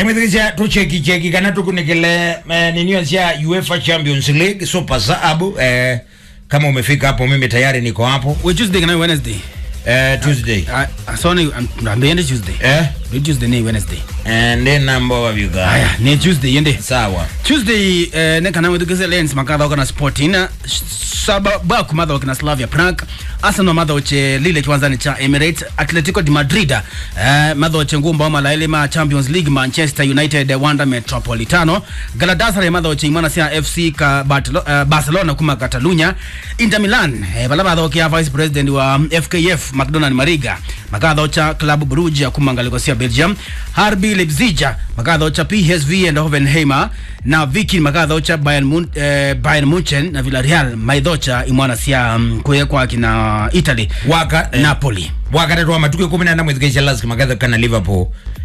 aimwithikicia tuchekicheki kana tukunikile eh, ninio cia UEFA Champions League super saabu eh, kama umefika hapo mimi tayari niko hapo we Tuesday kana Wednesday eh, Tuesday Ah, so ni ambe yende Tuesday eh ni Tuesday ni Wednesday and then number of you guys aya ni Tuesday yende sawa Tuesday eh, ne kana wethukise lens makatha kana Sporting saba ba kumatha kana Slavia Prague Arsenal matha uche lile kiwanzani cha Emirates Atletico de Madrid eh, matha uche ngumba mala ile ma Champions League Manchester United Wanda Metropolitano Galatasaray matha uche imana sia FC ka Bartelo, uh, Barcelona kuma Catalunya Inter Milan eh, bala matha uche vice president wa FKF McDonald Mariga makatha ucha Club Brugge kuma ngaliko sia Belgium RB Leipzig makatha ucha PSV and Hoffenheim na Viking makatha ucha Bayern, Mun, eh, Bayern Munchen na Villarreal maithocha imwana cia um, kwekwa kina Italy waka eh, Napoli wakati twa matukio 14 mwithikicia lazima makatha kana Liverpool